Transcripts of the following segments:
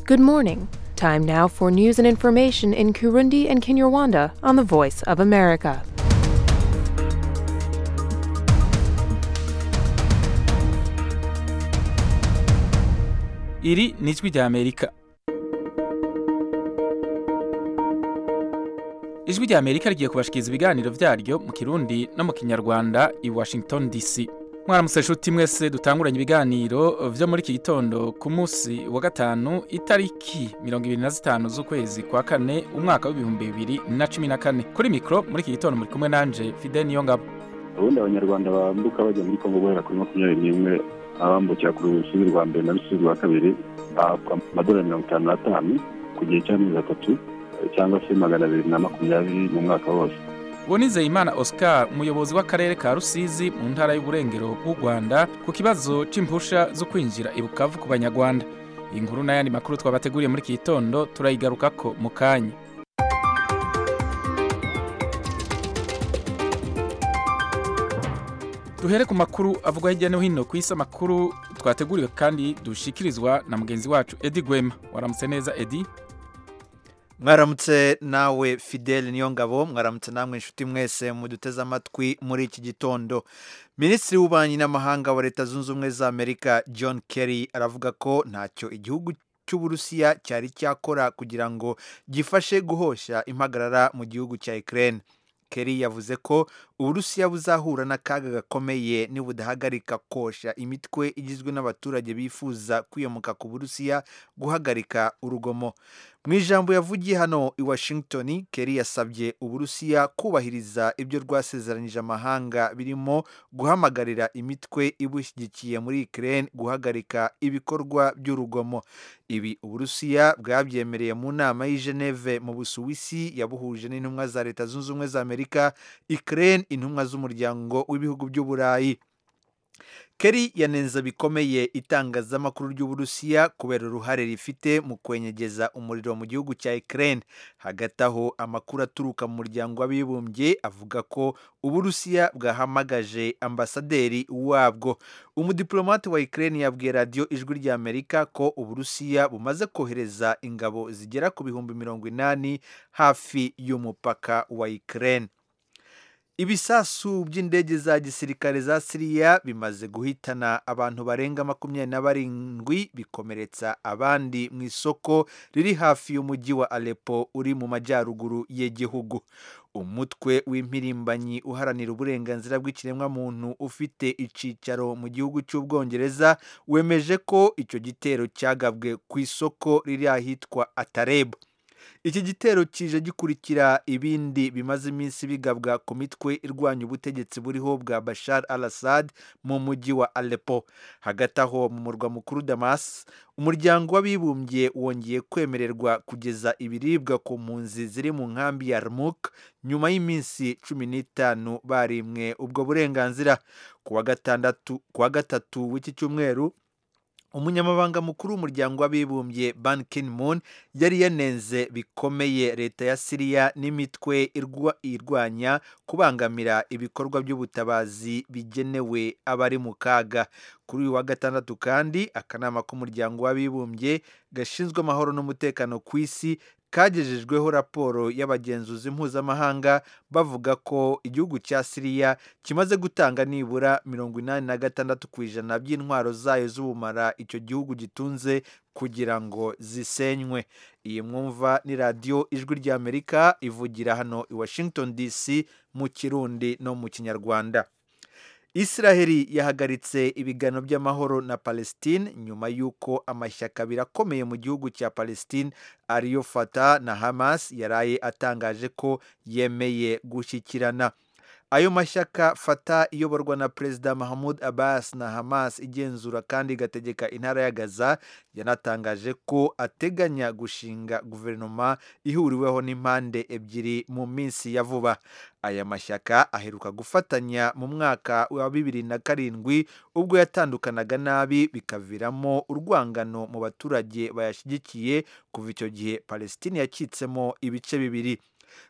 Good morning. Time now for news and information in Kurundi and Kinyarwanda on the Voice of America. iri ni ijwi ry'amerika ijwi ry'amerika rigiye kubashikiriza ibiganiro byaryo mu kirundi no mu kinyarwanda i washington dc mwaramutse nshuti mwese dutanguranye ibiganiro byo muri iki gitondo ku munsi wa gatanu itariki mirongo ibiri na zitanu z'ukwezi kwa kane umwaka w'ibihumbi bibiri na cumi na kane kuri mikoro muri iki gitondo muri kumwe nanje fide niyongabo ubundi abanyarwanda bambuka bajya muri kongo guhera kuri makumyabiri n'imwe abambukira ku rusizi rwa mbere na rusizi rwa kabiri bahabwa amadolari mirongo itanu n'atanu ku gihe cy'amezi atatu cyangwa se magana abiri na makumyabiri mu mwaka wose bonizeyimana oscar umuyobozi w'akarere ka rusizi mu ntara y'uburengero bw'u rwanda ku kibazo cy'impusha zo kwinjira i bukavu ku banyarwanda iyi nkuru n'ayandi makuru twabateguriye muri iki gitondo turayigarukako mu kanya duhere ku makuru avugwa hirya no hino ku isi amakuru twateguriwe kandi dushikirizwa na mugenzi wacu edi gwema waramutse neza edi mwaramutse nawe fidele niyo ngabo mwaramutse namwe inshuti mwese muduteze amatwi muri iki gitondo minisitiri w'ububanyi n'amahanga wa leta zunze ubumwe za amerika john kerry aravuga ko ntacyo igihugu cy'uburusiya cyari cyakora kugira ngo gifashe guhosha impagarara mu gihugu cya ukraine Kerry yavuze ko uburusiya buzahura n'akaga gakomeye nibudahagarika kosha imitwe igizwe n'abaturage bifuza kwiyomoka ku burusiya guhagarika urugomo mu ijambo yavugiye hano i washington Kerry yasabye uburusiya kubahiriza ibyo rwasezeranyije amahanga birimo guhamagarira imitwe ibushyigikiye muri ukraine guhagarika ibikorwa by'urugomo ibi uburusiya bwabyemereye mu nama y'i geneve mu busuwisi yabuhuje n'intumwa za leta zunze ubumwe za amerika amerika ukraine intumwa z'umuryango w'ibihugu by'uburayi Kerry yanenza bikomeye itangazamakuru ry'uburusiya kubera uruhare rifite mu kwenyegeza umuriro mu gihugu cya Ukraine hagati aho amakuru aturuka mu muryango w'abibumbye avuga ko uburusiya bwahamagaje ambasaderi wabwo umudiplomate wa Ukraine yabwiye radiyo ijwi rya Amerika ko uburusiya bumaze kohereza ingabo zigera ku bihumbi mirongo inani hafi y'umupaka wa Ukraine ibisasu by'indege za gisirikare za siriya bimaze guhitana abantu barenga makumyabiri na barindwi bikomeretsa abandi mu isoko riri hafi y'umujyi wa alepo uri mu majyaruguru y'igihugu umutwe w'impirimbanyi uharanira uburenganzira bw'ikiremwamuntu ufite icyicaro mu gihugu cy'ubwongereza wemeje ko icyo gitero cyagabwe ku isoko riri ahitwa atarebu iki gitero kije gikurikira ibindi bimaze iminsi bigabwa ku mitwe irwanya ubutegetsi buriho bwa bashar al assad mu mujyi wa alepo hagati aho mu murwa mukuru damas umuryango w'abibumbye wongeye kwemererwa kugeza ibiribwa ku mpunzi ziri mu nkambi ya rmuk nyuma y'iminsi cumi n'itanu barimwe ubwo burenganzira ku wa gatatu w'iki cyumweru umunyamabanga mukuru w'umuryango w'abibumbye ban ki moon yari yanenze bikomeye leta ya siriya n'imitwe irwanya kubangamira ibikorwa by'ubutabazi bigenewe abari mu kaga kuri uyu wa gatandatu kandi akanama k'umuryango w'abibumbye gashinzwe amahoro n'umutekano ku isi kagejejweho raporo y'abagenzuzi mpuzamahanga bavuga ko igihugu cya siriya kimaze gutanga nibura mirongo inani na gatandatu ku ijana by'intwaro zayo z'ubumara icyo gihugu gitunze kugira ngo zisenywe iyi mwumva ni radiyo ijwi ry'amerika ivugira hano i washington dc mu kirundi no mu kinyarwanda israheli yahagaritse ibiganiro by'amahoro na palestine nyuma y'uko amashyaka abiri akomeye mu gihugu cya palestine ariyo fata na hamas yaraye atangaje ko yemeye gushyikirana ayo mashyaka fata iyoborwa na perezida mahamud abbas na hamas igenzura kandi igategeka intara ya gaza yanatangaje ko ateganya gushinga guverinoma ihuriweho n'impande ebyiri mu minsi ya vuba aya mashyaka aheruka gufatanya mu mwaka wa bibiri na karindwi ubwo yatandukanaga nabi bikaviramo urwangano mu baturage bayashyigikiye kuva icyo gihe palestine yacitsemo ibice bibiri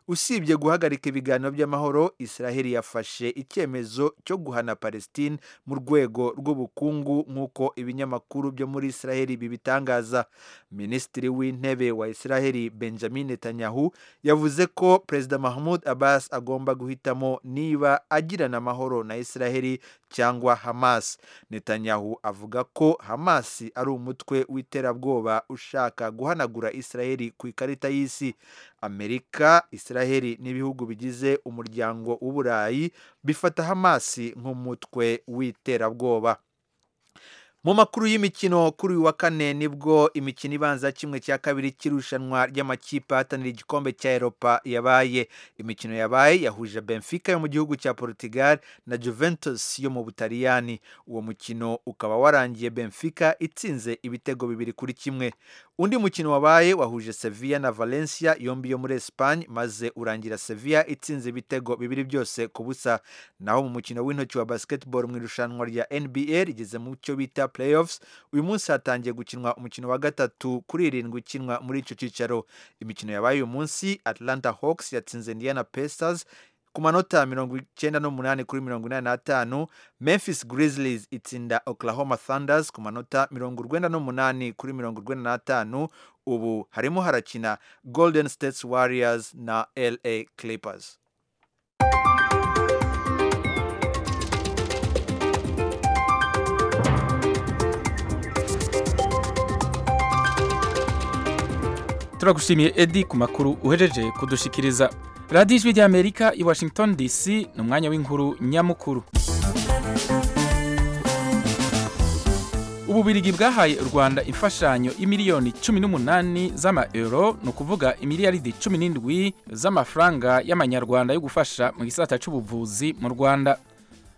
usibye guhagarika ibiganiro by'amahoro israheli yafashe icyemezo cyo guhana palestine mu rwego rw'ubukungu nk'uko ibinyamakuru byo muri israheli bibitangaza minisitiri w'intebe wa israheli benjamin netanyahu yavuze ko perezida mahmoud abbas agomba guhitamo niba agirana amahoro na israheli cyangwa hamas netanyahu avuga ko hamas ari umutwe w'iterabwoba ushaka guhanagura israheli ku ikarita y'isi amerika israheli n'ibihugu bigize umuryango w'uburayi bifata hamasi nk'umutwe w'iterabwoba mu makuru y'imikino kuri uyu wa kane nibwo imikino ibanza kimwe cya kabiri cy'irushanwa ry'amakipe ahatanira igikombe cya eropa yabaye imikino yabaye yahuje benfica yo mu gihugu cya portugal na juventus yo mu butaliyani uwo mukino ukaba warangiye benfica itsinze ibitego bibiri kuri kimwe undi mukino wabaye wahuje sevilla na valencia yombi yo muri espagne maze urangira sevilla itsinze ibitego bibiri byose ku busa naho mu mukino w'intoki wa basketball mu irushanwa rya nba rigeze mu cyo bita playoffs uyu munsi hatangiye gukinwa umukino wa gatatu kuri irindwi ukinwa muri icyo cyicaro imikino yabaye uyu munsi atlanta hawks yatsinze indiana pacers ku manota mirongo icyenda n'umunani kuri mirongo inani n'atanu memphis grizzlies itsinda oklahoma thunders ku manota mirongo urwenda n'umunani kuri mirongo urwenda n'atanu ubu harimo harakina golden states warriors na la clippers turagushimiye edi ku makuru uhejeje kudushikiriza radiyo ijwi ry'amerika i washington dc ni umwanya w'inkuru nyamukuru ububirigi bwahaye u rwanda imfashanyo y'imiliyoni cumi n'umunani z'amayero ni ukuvuga imiliyaridi cumi n'indwi z'amafaranga y'amanyarwanda yo gufasha mu gisata cy'ubuvuzi mu rwanda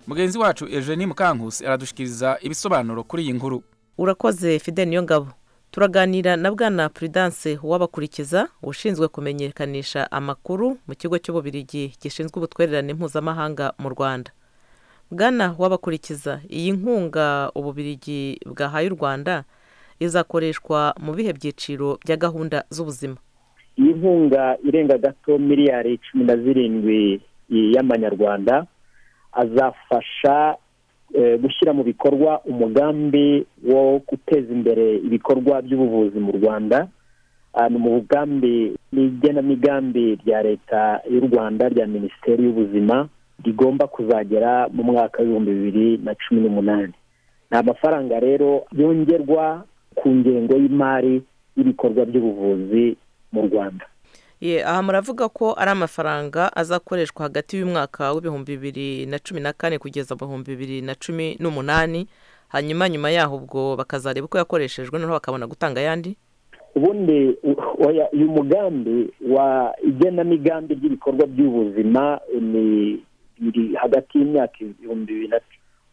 mugenzi wacu eugenie mukankusi aradushikiriza ibisobanuro kuri iyi nkuru urakoze fide niyongabo turaganira na bwana prudence wabakurikiza ushinzwe kumenyekanisha amakuru mu kigo cy'ububirigi gishinzwe ubutwererane mpuzamahanga mu rwanda bwana wabakurikiza iyi nkunga ububirigi bwahaye u rwanda izakoreshwa mu bihe byiciro bya gahunda z'ubuzima iyi nkunga irenga gato miliyari cumi na zirindwi y'amanyarwanda azafasha gushyira mu bikorwa umugambi wo guteza imbere ibikorwa by'ubuvuzi mu rwanda ni mu bugambi n'igenamigambi rya leta y'u rwanda rya minisiteri y'ubuzima rigomba kuzagera mu mwaka w'ibihumbi bibiri na cumi n'umunani ni amafaranga rero yongerwa ku ngengo y'imari y'ibikorwa by'ubuvuzi mu rwanda aha muravuga ko ari amafaranga azakoreshwa hagati y'umwaka w'ibihumbi bibiri na cumi na kane kugeza mu bihumbi bibiri na cumi n'umunani hanyuma nyuma yaho ubwo bakazareba uko yakoreshejwe noneho bakabona gutanga ayandi ubundi uyu mugambi wa igenamigambi ry'ibikorwa by'ubuzima ni hagati y'imyaka ibihumbi bibiri na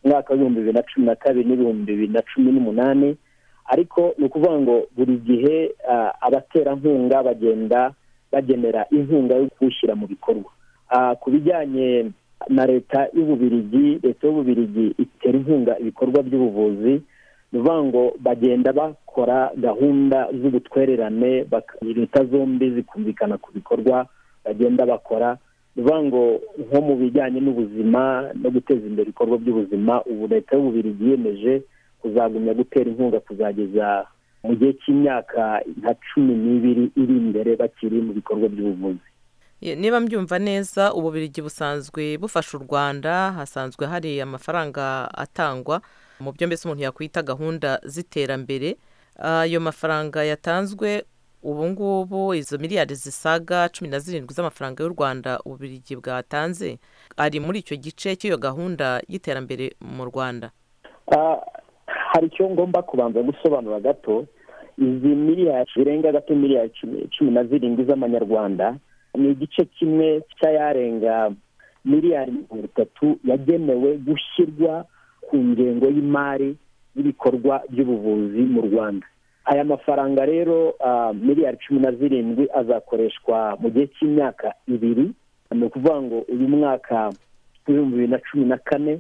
umwaka w'ibihumbi bibiri na cumi na kabiri n'ibihumbi bibiri na cumi n'umunani ariko ni ukuvuga ngo buri gihe abaterankunga bagenda bagenera inkunga yo kuwushyira mu bikorwa ku bijyanye na leta y'ububirigi leta y'ububirigi itera inkunga ibikorwa by'ubuvuzi ni ukuvuga ngo bagenda bakora gahunda z'ubutwererane leta zombi zikumvikana ku bikorwa bagenda bakora ni ukuvuga ngo nko mu bijyanye n'ubuzima no guteza imbere ibikorwa by'ubuzima ubu leta y'ububirigi yiyemeje kuzagumya gutera inkunga kuzageza mu gihe cy'imyaka nka cumi n'ibiri iri imbere bakiri mu bikorwa by'ubuvuzi niba mbyumva neza ububirigi busanzwe bufasha u rwanda hasanzwe hari amafaranga atangwa mu byo mbese umuntu yakwita gahunda z'iterambere ayo mafaranga yatanzwe ubu ngubu izo miliyari zisaga cumi na zirindwi z'amafaranga y'u rwanda ububirigi bwatanze ari muri icyo gice cy'iyo gahunda y'iterambere mu rwanda hari icyo ngomba kubanza gusobanura gato izi miliyari zirenga gato miliyari cumi na zirindwi z'amanyarwanda ni igice kimwe cy'ayarenga miliyari mirongo itatu yagenewe gushyirwa ku ngengo y'imari y'ibikorwa by'ubuvuzi mu rwanda aya mafaranga rero miliyari cumi na zirindwi azakoreshwa mu gihe cy'imyaka ibiri ni ukuvuga ngo uyu mwaka w'ibihumbi bibiri na cumi na kane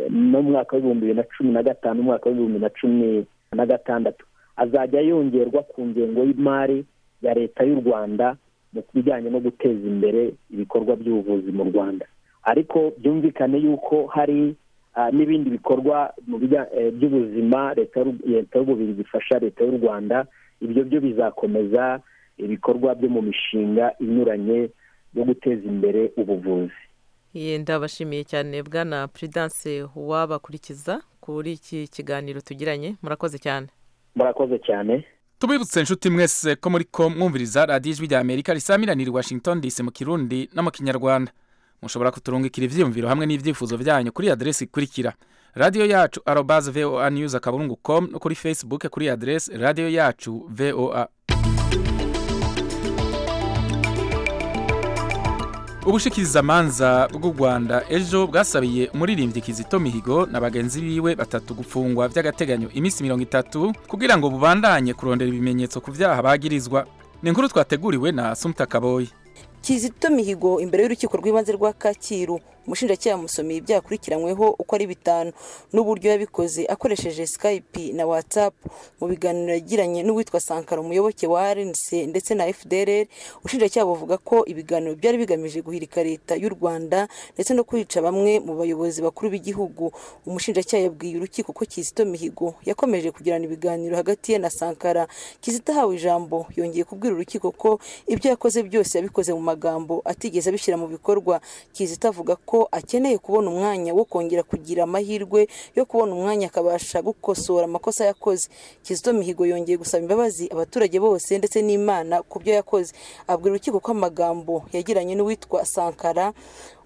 n'umwaka w'ibihumbi bibiri na cumi na gatanu umwaka w'ibihumbi na cumi na gatandatu azajya yongerwa ku ngengo y'imari ya leta y'u rwanda mu bijyanye no guteza imbere ibikorwa by'ubuvuzi mu rwanda ariko byumvikane yuko hari ah, n'ibindi bikorwa mu bijya- eh, by'ubuzima leta y'u- leta y'ububiri bifasha leta y'u rwanda ibyo byo bizakomeza ibikorwa byo mu mishinga inyuranye yo guteza imbere ubuvuzi Ye, ndabashimiye cyane bwana puridanse uwabakurikiza kuri iki kiganiro tugiranye murakoze cyane murakoze cyane tubibutse inshuti mwese ko muri ko mwumviriza radiyo ijwi rya amerika risamiranira i washington dc mu kirundi no mu kinyarwanda mushobora kuturungikira ibyiyumviro hamwe n'ibyifuzo byanyu kuri aderesi ikurikira radiyo yacu arobaze voa news akaburungu com no kuri facebook kuri aderesi radiyo yacu voa ubushikirizamanza bw'u rwanda ejo bwasabiye umuririmbyi kizito mihigo na bagenzi biwe batatu gufungwa by'agateganyo iminsi mirongo itatu kugira ngo bubandanye kurondera ibimenyetso ku byaha bagirizwa ni inkuru twateguriwe na sumta kaboyi kizito mihigo imbere y'urukiko rw'ibanze rwa kacyiru umushinjacyaha yamusomeye ibyaha akurikiranyweho uko ari bitanu n'uburyo yabikoze akoresheje skype na whatsapp mu biganiro yagiranye n'uwitwa sankara umuyoboke wa rnc ndetse na fdrr ubushinjacyaha buvuga ko ibiganiro byari bigamije guhirika leta y'u rwanda ndetse no kwica bamwe mu bayobozi bakuru b'igihugu umushinjacyaha yabwiye urukiko ko kizito mihigo yakomeje kugirana ibiganiro hagati ye na sankara kizito ahawe ijambo yongeye kubwira urukiko ko ibyo yakoze byose yabikoze mu magambo atigeze abishyira mu bikorwa kizito avuga ko akeneye kubona umwanya wo kongera kugira amahirwe yo kubona umwanya akabasha gukosora amakosa yakoze kizito mihigo yongeye gusaba imbabazi abaturage bose ndetse n'imana ku byo yakoze abwira urukiko ko amagambo yagiranye n'uwitwa sankara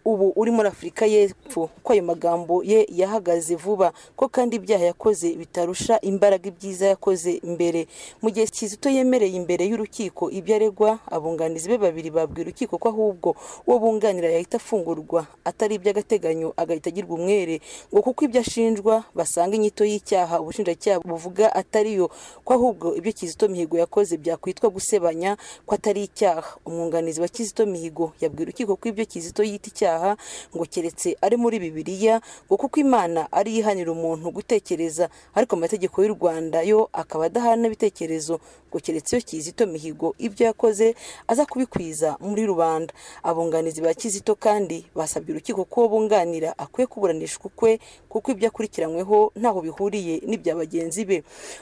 ubu uri muri afurika y'epfo ko ayo magambo ye yahagaze vuba ko kandi ibyaha yakoze bitarusha imbaraga ibyiza yakoze mbere mu gihe kizito yemereye imbere y'urukiko ibyo aregwa abunganizi be babiri babwira urukiko ko ahubwo uwo bunganira yahita afungurwa atari iby'agateganyo agahita agirwa umwere ngo kuko ibyo ashinjwa basanga inyito y'icyaha ubushinjacyaha buvuga atariyo ko ahubwo ibyo kizito mihigo yakoze byakwitwa gusebanya ko atari icyaha umwunganizi wa kizito mihigo yabwira urukiko ko ibyo kizito yita icyaha ngo keretse ari muri bibiliya ngo kuko imana ari yo ihanira umuntu gutekereza ariko amategeko y'u rwanda yo akaba adahana ibitekerezo ngo keretse iyo kizito mihigo ibyo yakoze aza kubikwiza muri rubanda abunganizi ba kizito kandi basabye urukiko ko uwo bunganira akwiye kuburanishwa ukwe kuko ibyo akurikiranyweho ntaho bihuriye n'ibya bagenzi be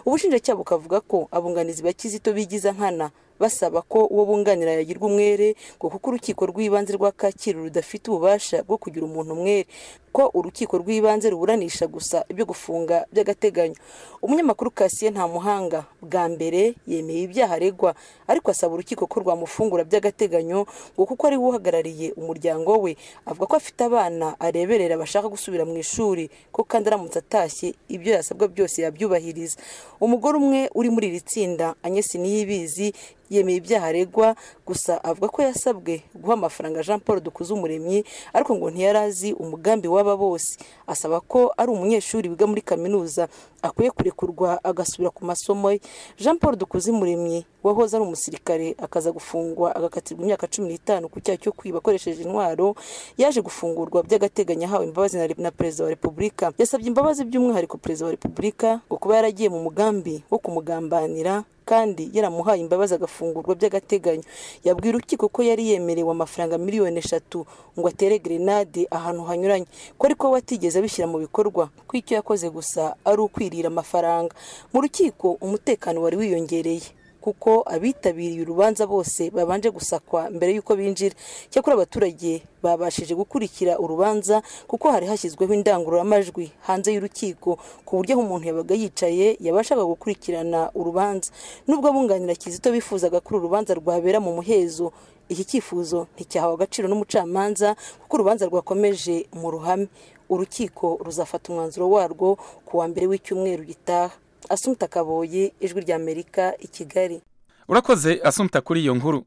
ubushinjacyaha bukavuga ko abunganizi ba kizito bigiza nkana basaba ko uwo bunganira yagirwa umwere ngo kuko urukiko rw'ibanze rwa kacyiru rudafite ububasha bwo kugira umuntu umwere ko urukiko rw'ibanze ruburanisha gusa ibyo gufunga by'agateganyo umunyamakuru kasiye nta muhanga bwa mbere yemeye ibyaha aregwa ariko asaba urukiko ko rwamufungura by'agateganyo ngo kuko ari we uhagarariye umuryango we avuga ko afite abana areberera bashaka gusubira mu ishuri ko kandi aramutse atashye ibyo yasabwa byose yabyubahiriza umugore umwe uri muri iri tsinda anyesi niyibizi yemeye ibyaha aregwa gusa avuga ko yasabwe guha amafaranga jean paul dukuzumuremyi ariko ngo ntiyari azi umugambi w'aba bose asaba ko ari umunyeshuri wiga muri kaminuza akwiye kurekurwa agasubira ku masomo ye jean paul dukuzumuremyi wahoze ari umusirikare akaza gufungwa agakatirwa imyaka cumi n'itanu ku cyaha cyo kwiba akoresheje intwaro yaje gufungurwa by'agateganyo ahawe imbabazi na re- na perezida wa repubulika yasabye imbabazi by'umwihariko perezida wa repubulika ngo kuba yaragiye mu mugambi wo kumugambanira kandi yaramuhaye imbabazi agafungurwa by'agateganyo yabwira urukiko ko yari yemerewe amafaranga miliyoni eshatu ngo atere grenade ahantu hanyuranye ko ariko we atigeze abishyira mu bikorwa ko icyo yakoze gusa ari ukwirira amafaranga mu rukiko umutekano wari wiyongereye kuko abitabiriye urubanza bose babanje gusakwa mbere y'uko binjira cyakora abaturage babashije gukurikira urubanza kuko hari hashyizweho indangururamajwi hanze y'urukiko ku buryo aho umuntu yabaga yicaye yabashaga gukurikirana urubanza nubwo abunganira kizito bifuzaga ko uru rubanza rwabera mu muhezo iki cyifuzo nticyahawe agaciro n'umucamanza kuko urubanza rwakomeje mu ruhame urukiko ruzafata umwanzuro warwo ku wa mbere w'icyumweru gitaha asumta kaboye ijwi ry'amerika i kigali urakoze asumta kuri iyo nkuru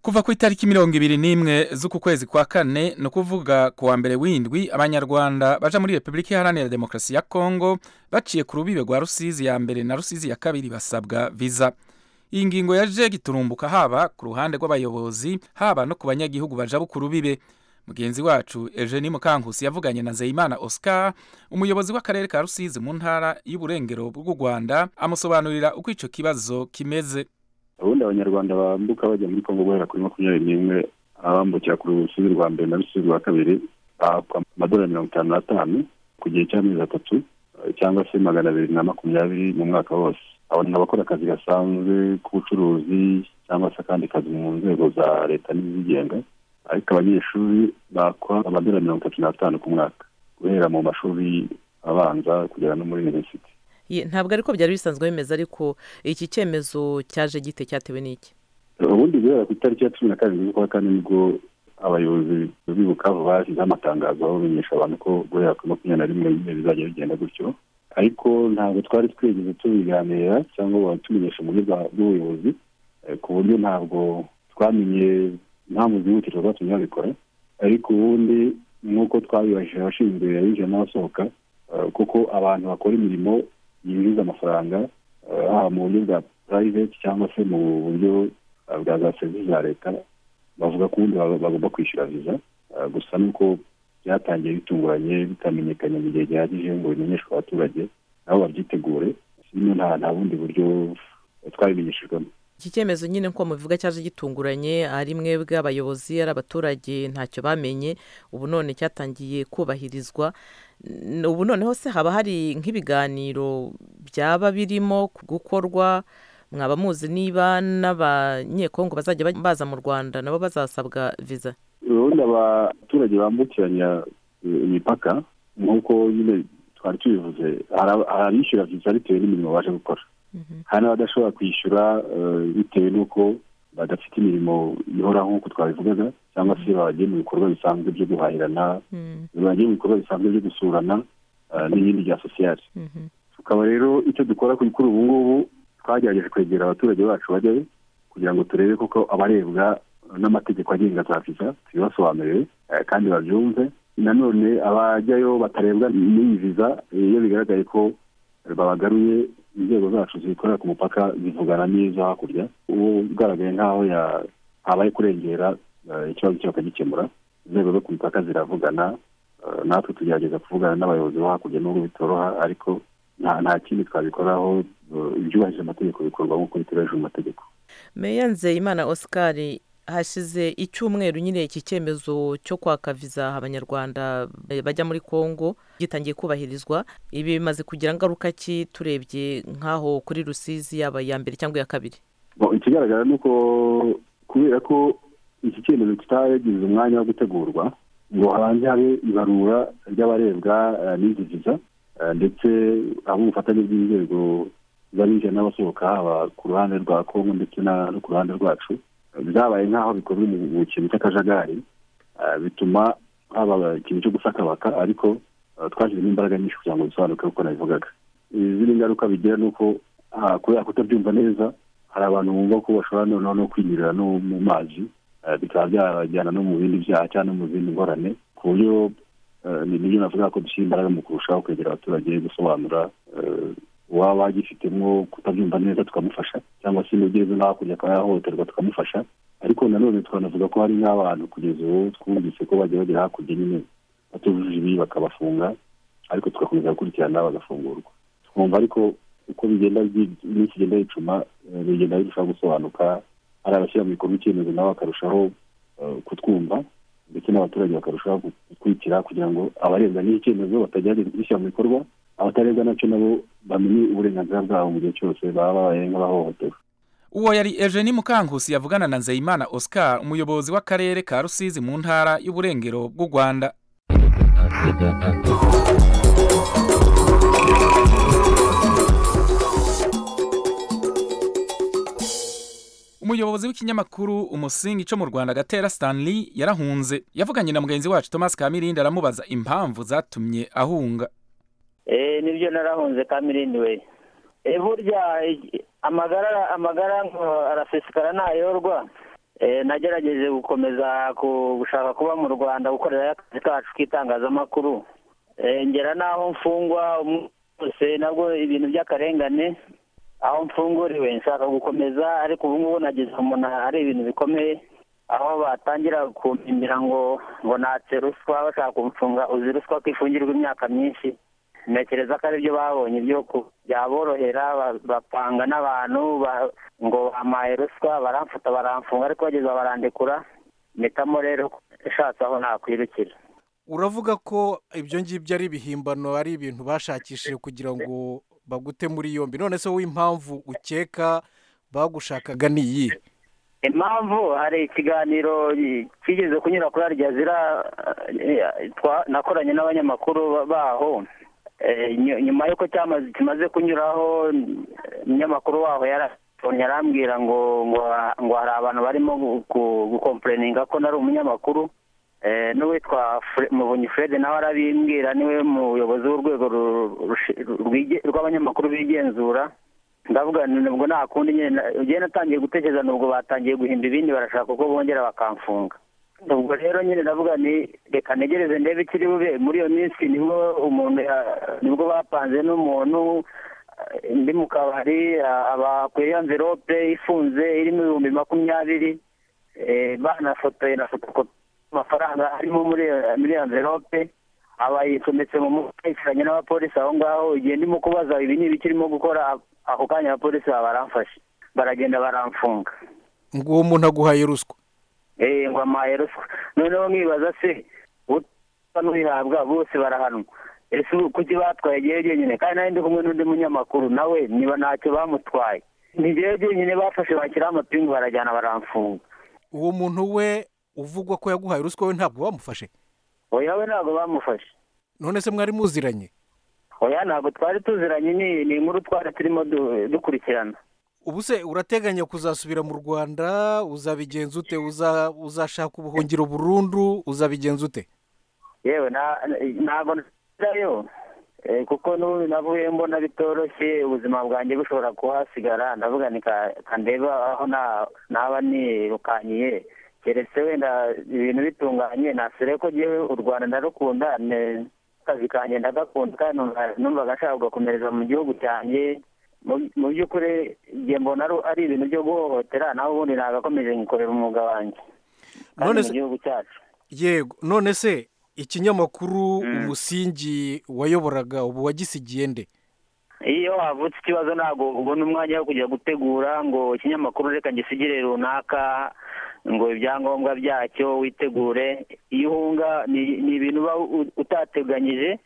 kuva ku itariki mirongo ibiri n'imwe z'uku kwezi kwa kane ni ukuvuga ku wa mbere w'indwi abanyarwanda baja muri repubulika iharanira demokarasi ya kongo baciye ku rubibe rwa rusizi ya mbere na rusizi ya kabiri basabwa viza iyi ngingo yaje giturumbuka haba ku ruhande rw'abayobozi haba no ku banyagihugu baja ku rubibe mugenzi wacu eugenie mukankusi yavuganye na nzeyimana oscar umuyobozi w'akarere ka rusizi mu ntara y'uburengero bw'u rwanda amusobanurira uko ico kibazo kimeze ubundi abanyarwanda bambuka bajya muri kongo guhera kuri makumyabiri n'imwe abambukira ku rusizi rwa mbere na rusizi rwa kabiri bahabwa amadolari mirongo itanu n'atanu ku gihe cy'amezi atatu cyangwa se magana abiri na makumyabiri mu mwaka wose abo ni abakora akazi gasanzwe k'ubucuruzi cyangwa se akandi kazi mu nzego za leta n'izigenga ariko abanyeshuri bakwa amadolari mirongo itatu n'atanu ku mwaka guhera mu mashuri abanza kugera no muri minisiti Ye, ntabwo ariko byari bisanzwe bimeze ariko iki cyemezo cyaje gite cyatewe n'iki ubundi guhera ku itariki ya cumi na karindwi z'ukwa kane nibwo abayobozi bibukavu bashyizeho amatangazo bamenyesha abantu ko guhera kuri makumyabiri na rimwe nyine bizajya bigenda gutyo ariko ntabwo twari twigeze tubiganira cyangwa ngo batumenyeshe mu buryo bwa- bw'ubuyobozi eh, ku buryo ntabwo twamenye impamvu zihutirwa zatumye babikora ariko ubundi nk'uko twabibajije abashinzwe abinjira n'abasohoka eh, kuko abantu bakora imirimo yinjiza amafaranga eh, haba mu buryo bwa private cyangwa se mu buryo eh, bwa za serivisi za leta bavuga ko ubundi baba- bagomba kwishyura viza Eh, gusa nuko byatangiye bitunguranye bitamenyekanye mu gihe gihagije ngo bimenyeshwe abaturage nabo babyitegure sino nta nta bundi buryo twabimenyeshejwemo iki cyemezo nyine nk'uko mubivuga cyaje gitunguranye ari mwebwe abayobozi ari abaturage ntacyo bamenye ubu none cyatangiye kubahirizwa N- ubu noneho se haba hari nk'ibiganiro byaba birimo gukorwa mwaba muzi niba n'abanyekongo bazajya ba- baza mu rwanda nabo bazasabwa viza ubundi abaturage bambukiranya eh, imipaka nk'uko nyine twari tubivuze hari aba- hari abishyura viza bitewe n'imirimo baje gukora hari n'abadashobora kwishyura eh, bitewe n'uko badafite imirimo ihoraho nk'uko twabivugaga cyangwa se bagiye mu bikorwa bisanzwe byo guhahirana bagiye mu bikorwa bisanzwe byo gusurana eh, n'ibindi bya sosiyete tukaba rero icyo dukora kuri kuri ubu ngubu twagerageje kwegera abaturage bacu bajyayo kugira ngo turebe koko abarebwa n'amategeko agenga za viza tubibasobanurire eh, kandi babyumve nanone abajyayo batarebwa n'iyi viza eh, iyo bigaragaye ko babagaruye inzego zacu zikorera ku mupaka zivugana n'izo hakurya uwo ugaragaye nk'aho ya- habaye kurengera eh, ikibazo cye bakagikemura inzego zo ku mipaka ziravugana eh, natwe tugerageza kuvugana n'abayobozi bo hakurya n'ubwo bitoroha ariko nta nta kindi twabikoraho eh, ibyubahirije amategeko bikorwa nk'uko biteganyijwe mu mategeko meya nzeyimana oscar hashize icyumweru nyine iki cyemezo cyo kwaka viza abanyarwanda bajya muri congo gitangiye kubahirizwa ibi bimaze kugira ingaruka ki turebye nk'aho kuri rusizi yaba iya mbere cyangwa iya kabiri Bo, ikigaragara ni uko kubera ko iki cyemezo kitagize umwanya wo gutegurwa ngo hanze habe ibarura ry'abarebwa eh, n'izi viza eh, ndetse aho ubufatanye bw'inzego z'abinjira n'abasohoka haba ku ruhande rwa kongo ndetse na- no ku ruhande rwacu eh, byabaye nk'aho bikozwe mu mu kintu cy'akajagari eh, bituma haba ikintu cyo gusakabaka ariko eh, twashyizemo imbaraga nyinshi kugira ngo bisobanuke uko nabivugaga izindi ngaruka bigira ni uko ah, kubera kutabyumva neza hari abantu bumva ko bashobora noneho no kwinyurira no mu mazi eh, bikaba byabajyana no mu bindi byaha cyangwa no mu zindi ngorane ku buryo eh, ni nibyo navuga ko dushyira imbaraga mu kurushaho kwegera abaturage gusobanura eh, uwaba agifitemo kutabyumva neza tukamufasha cyangwa se n'ugeze n'aho hakurya akaba yahohoterwa tukamufasha ariko nanone twanavuga ko hari nk'abantu kugeza ubu twumvise ko bajya bagera hakurya nyine batujuje ibi bakabafunga ariko tugakomeza gukurikirana bagafungurwa twumva ariko uko bigenda byi- iminsi igenda yicuma eh, bigenda birushaho gusobanuka hari abashyira mu bikorwa icyemezo nabo bakarushaho eh, kutwumva ndetse n'abaturage bakarushaho gukurikira kugira ngo abarebwa n'iki cyemezo batagerageza kubishyira mu bikorwa abatarebwa nacyo nabo bamenye uburenganzira bwabo mu gihe cyose baba babaye nk'abahohotewe uwo yari Eugenie mukankusi yavugana na nzeyimana oscar umuyobozi w'akarere ka rusizi mu ntara y'uburengero bw'u rwanda umuyobozi w'ikinyamakuru umusingi cyo mu rwanda gatera stanley yarahunze yavuganye na mugenzi wacu thomas kamirindi aramubaza impamvu zatumye ahunga Eh, nibyo narahunze kamirindi we Eh, burya eh, amagara amagara ngo arasesekara ntayorwa Eh, nagerageje gukomeza ku- gushaka kuba mu rwanda gukorera akazi kacu k'itangazamakuru Eh, ngera n'aho mfungwa umunsi wose nabwo ibintu by'akarengane aho mfunguriwe nshaka gukomeza ariko ubu ngubu nagize umuntu ari ibintu bikomeye aho batangira kumpimbira ngo ngo natse ruswa bashaka kumfunga uzi ruswa ko ifungirwa imyaka myinshi ntekereza ko aribyo babonye ibyo byaborohera ba- bapanga n'abantu ba- ngo bampaye ruswa baramfata baramfunga ariko bageza barandekura mpitamo rero nshatse aho nakwirukira uravuga ko ibyo ngibyo ari ibihimbano ari ibintu bashakishije kugira ngo bagute muri yombi none se wowe impamvu ukeka bagushakaga ni iyi impamvu hari ikiganiro kigeze kunyura kuri arya zira eh, twa- nakoranye n'abanyamakuru ba- baho Eh, nyu- nyuma y'uko cyamaze kimaze kunyuraho umunyamakuru waho yara- yarambwira ngo ngo ha- ngo hari abantu barimo gukompureninga ko nari umunyamakuru Eh, n'uwitwa Fre- muvunyi fred nawe arabimbwira niwe muyobozi w'urwego ru- rushi- rwige- rw'abanyamakuru bigenzura ndavuga nti nubwo nta kundi nyine na- njyewe natangiye gutekereza nubwo batangiye guhimba ibindi barashaka uko bongera bakamfunga ubwo rero nyine ndavuga ni reka ntegereze ndebe ikiri bube muri iyo minsi nibwo umuntu ya- nibwo bapanze n'umuntu eh, ndi mu kabari ah, abakuye amverope ifunze irimo ibihumbi makumyabiri eh, banafotoye na fotokopi amafaranga arimo muri iyo- muri iyo amverope abayicometse mu mutwe yicaranye n'abapolisi aho ngaho igihe ndimo kubaza ibi ni ibikirimo gukora a- ako kanya abapolisi baba baramfashe baragenda baramfunga ngo uwo muntu aguhaye ruswa Eh, ngo amaye ruswa noneho nkibaza se uta n'uyihabwa bose barahanwa ese ubu kuki batwaye ngewe jyenyine kandi nawe ndi kumwe n'undi munyamakuru nawe niba ntacyo bamutwaye ni ngewe jyenyine bafashe bashyiraho amapingu barajyana baramfunga uwo muntu we uvugwa ko yaguhaye ruswa we ntabwo bamufashe oya we ntabwo bamufashe none se mwari muziranye oya ntabwo twari tuziranye ni ni inkuru twari turimo du- dukurikirana ubu se urateganya kuzasubira mu rwanda uzabigenza ute Uza- uzashaka ubuhungiro burundu uzabigenza ute yewe na- ntabwo ntayo kuko n'ubu navuye mbona bitoroshye ubuzima bwanjye bushobora kuhasigara ndavuga ni ka- ka ndebe aho na- naba nirukanyiye keretse wenda ibintu bitunganye nasure ko ngewe u rwanda ndarukunda ne- akazi kanjye ndagakunda kandi numva- numvaga nshaka gukomereza mu gihugu cyanjye Mu- mu by'ukuri igihe mbona ari- ari ibintu byo guhohotera nawe ubundi nagakomeje nkikorera umwuga wanjye kandi None mu se- gihugu cyacu yego none se ikinyamakuru umusingi wayoboraga ubu wagisigiye nde iyo havutse ikibazo ntabwo ubona umwanya wo kujya gutegura ngo ikinyamakuru reka gisigire runaka ngo ibyangombwa byacyo witegure iyo uhunga ni ni ibintu uba u- utateganyije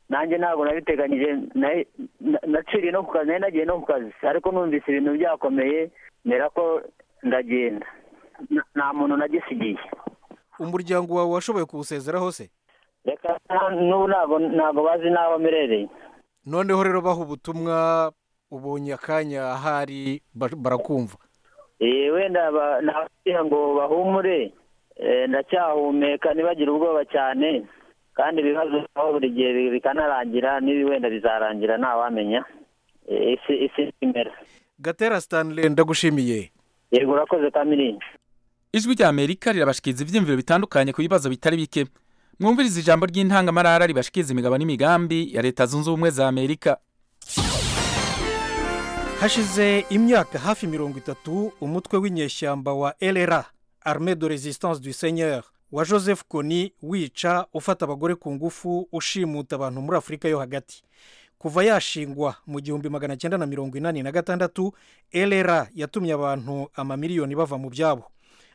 nanjye ntabwo nabiteganyije na- na- naciriye no ku kazi nari nagiye no ku kazi ariko numvise ibintu byakomeye mbera ko ndagenda N- nta muntu nagisigiye umuryango wawe washoboye kuwusezeraho se reka n'ubu ntabwo ntabwo bazi n'aho mperereye noneho rero baha ubutumwa ubonye akanya ahari ba- barakumva Eh, wenda ba- nababwira ngo bahumure eh, ndacyahumeka ntibagire ubwoba cyane kandi ibibazo aho buri gihe bi- bikanarangira n'ibi wenda bizarangira ntawamenya Eh, isi isi imera gatera stanley ndagushimiye yego urakoze kamiringi ijwi rya amerika rirabashikiriza ibyiyumviro bitandukanye ku bibazo bitari bike mwumviriza ijambo ry'intangamarara ribashikiriza imigabo n'imigambi ya leta zunze ubumwe za amerika hashize imyaka hafi mirongo itatu umutwe w'inyeshyamba wa LRA Armée de Resistance du Seigneur wa Joseph Kony wica ufata abagore ku ngufu ushimuta abantu muri Afurika yo hagati kuva yashingwa mu gihumbi magana cyenda na mirongo inani na gatandatu LRA yatumye abantu amamiliyoni bava mu byabo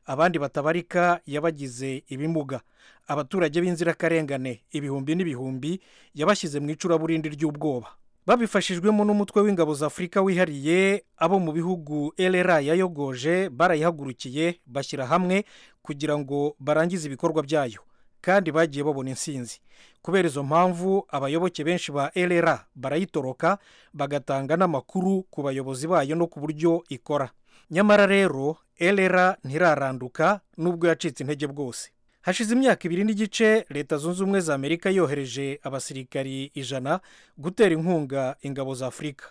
abandi batabarika yabagize ibimuga abaturage b'inzirakarengane ibihumbi n'ibihumbi yabashyize mu icuraburindi ry'ubwoba babifashijwemo n'umutwe w'ingabo za afurika wihariye abo mu bihugu LRA yayogoje barayihagurukiye bashyira hamwe kugira ngo barangize ibikorwa byayo kandi bagiye babona insinzi kubera izo mpamvu abayoboke benshi ba LRA barayitoroka bagatanga n'amakuru ku bayobozi bayo no ku buryo ikora nyamara rero LRA ntiraranduka nubwo yacitse intege bwose hashize imyaka ibiri n'igice leta zunze ubumwe za amerika yohereje abasirikari ijana gutera inkunga ingabo za afurika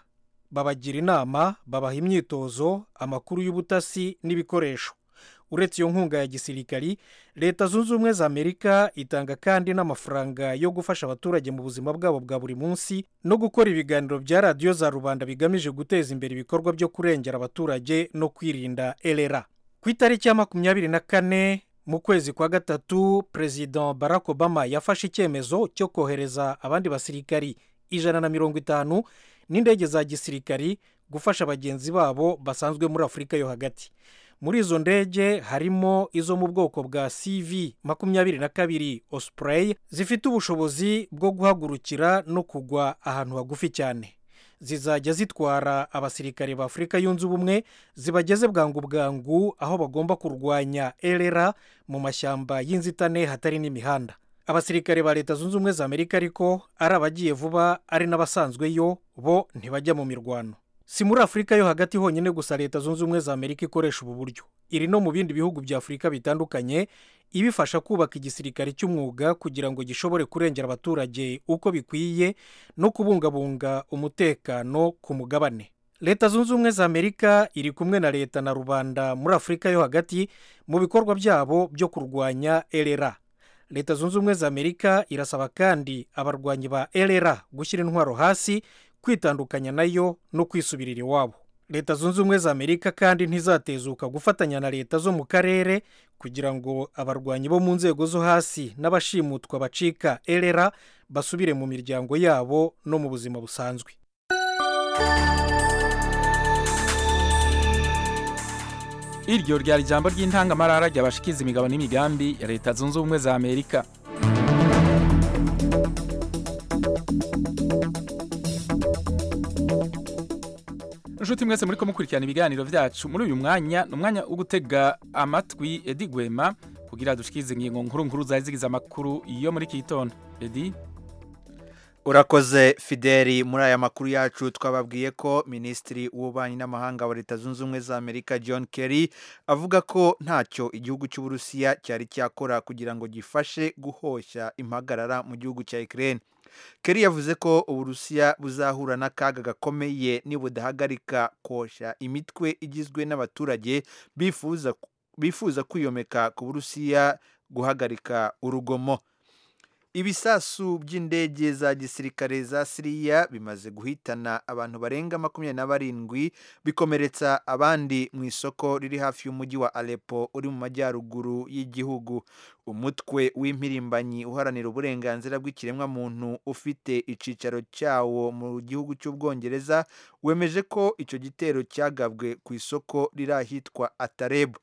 babagira inama babaha imyitozo amakuru y'ubutasi n'ibikoresho uretse iyo nkunga ya gisirikari leta zunze ubumwe za amerika itanga kandi n'amafaranga yo gufasha abaturage mu buzima bwabo bwa buri munsi no gukora ibiganiro bya radiyo za rubanda bigamije guteza imbere ibikorwa byo kurengera abaturage no kwirinda LRA ku itariki ya makumyabiri na kane mu kwezi kwa gatatu perezida barack obama yafashe icyemezo cyo kohereza abandi basirikari ijana na mirongo itanu n'indege za gisirikari gufasha bagenzi babo basanzwe muri afurika yo hagati muri izo ndege harimo izo mu bwoko bwa CV makumyabiri na kabiri Osprey zifite ubushobozi bwo guhagurukira no kugwa ahantu hagufi cyane zizajya zitwara abasirikare ba afurika yunze ubumwe zibageze bwangu bwangu aho bagomba kurwanya erera mu mashyamba y'inzitane hatari n'imihanda abasirikare ba leta zunze ubumwe za amerika ariko ari abagiye vuba ari n'abasanzweyo bo ntibajya mu mirwano si muri afurika yo hagati honyine gusa leta zunze ubumwe za amerika ikoresha ubu buryo iri no mu bindi bihugu bya afurika bitandukanye ibifasha kubaka igisirikare cy'umwuga kugira ngo gishobore kurengera abaturage uko bikwiye no kubungabunga umutekano ku mugabane leta zunze ubumwe za amerika iri kumwe na leta na rubanda muri afurika yo hagati mu bikorwa byabo byo kurwanya erera leta zunze ubumwe za amerika irasaba kandi abarwanyi ba erera gushyira intwaro hasi kwitandukanya nayo no kwisubirira iwabo leta zunze ubumwe za amerika kandi ntizatezuka gufatanya na leta zo mu karere kugira ngo abarwanyi bo mu nzego zo hasi n'abashimutwa bacika erera basubire mu miryango yabo no mu buzima busanzwe iryo ryari ijambo ry'intangamarara ryabashikiza imigabo n'imigambi ya leta zunze ubumwe za amerika inshuti mwese muri ko mukurikirana ibiganiro byacu muri uyu mwanya ni umwanya wo gutega amatwi edi gwema kugira dushikirize ingingo nkuru nkuru zari zigize amakuru yo muri iki gitondo edi urakoze fideli muri aya makuru yacu twababwiye ko minisitiri w'ububanyi n'amahanga wa leta zunze ubumwe za amerika john kerry avuga ko ntacyo igihugu cy'uburusiya cyari cyakora kugira ngo gifashe guhoshya impagarara mu gihugu cya ikirere Kerry yavuze ko uburusiya buzahura n'akaga gakomeye nibudahagarika kosha imitwe igizwe n'abaturage bifuza bifuza kwiyomeka ku burusiya guhagarika urugomo ibisasu by'indege za gisirikare za siriya bimaze guhitana abantu barenga makumyabiri na barindwi bikomeretsa abandi mu isoko riri hafi y'umujyi wa alepo uri mu majyaruguru y'igihugu umutwe w'impirimbanyi uharanira uburenganzira bw'ikiremwamuntu ufite icyicaro cyawo mu gihugu cy'ubwongereza wemeje ko icyo gitero cyagabwe ku isoko riri ahitwa atarebu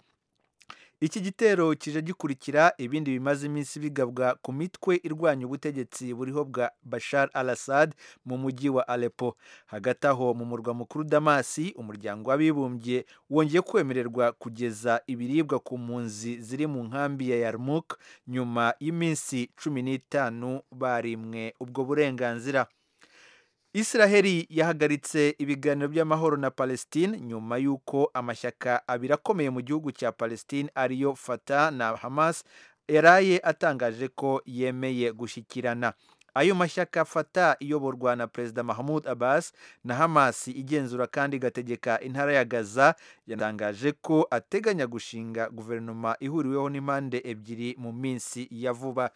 iki gitero kije gikurikira ibindi bimaze iminsi bigabwa ku mitwe irwanya ubutegetsi buriho bwa bashar al assad mu mujyi wa alepo hagati aho mu murwa mukuru damasi umuryango w'abibumbye wongeye kwemererwa kugeza ibiribwa ku mpunzi ziri mu nkambi ya yarmuk nyuma y'iminsi cumi n'itanu barimwe ubwo burenganzira israheli yahagaritse ibiganiro by'amahoro na palestine nyuma y'uko amashyaka abiri akomeye mu gihugu cya palestine ariyo fata na hamas yaraye atangaje ko yemeye gushyikirana ayo mashyaka fata iyoborwa na perezida mahmoud abbas na hamas igenzura kandi igategeka intara ya gaza yatangaje ko ateganya gushinga guverinoma ihuriweho n'impande ebyiri mu minsi ya vuba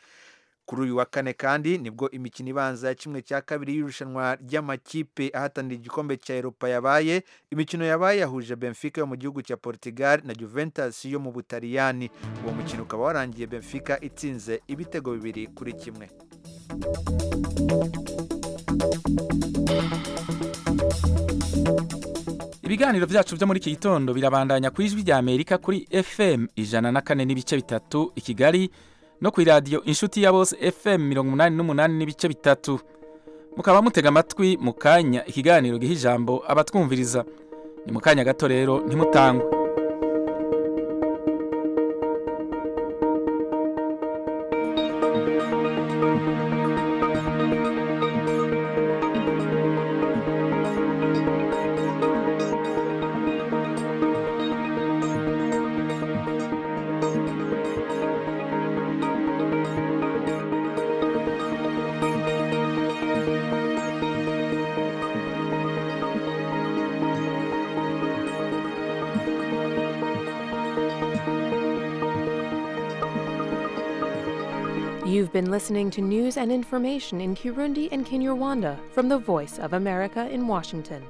kuri uyu wa kane kandi nibwo imikino ibanza ya kimwe cya kabiri y'irushanwa ry'amakipe ahatanira igikombe cya Europa yabaye imikino yabaye yahuje Benfica yo mu gihugu cya Portugal na Juventus yo mu Butaliyani uwo mukino ukaba warangiye Benfica itsinze ibitego bibiri kuri kimwe ibiganiro byacu byo muri iki gitondo birabandanya ku ijwi rya amerika kuri fm ijana na kane n'ibice bitatu i kigali no ku iradiyo inshuti ya bose fm mirongo inani n'umunani n'ibice bitatu mukaba mutega amatwi mu kanya ikiganiro giha ijambo abatwumviriza ni mu kanya gato rero ntimutangwe You've been listening to news and information in Kirundi and Kinyarwanda from the Voice of America in Washington.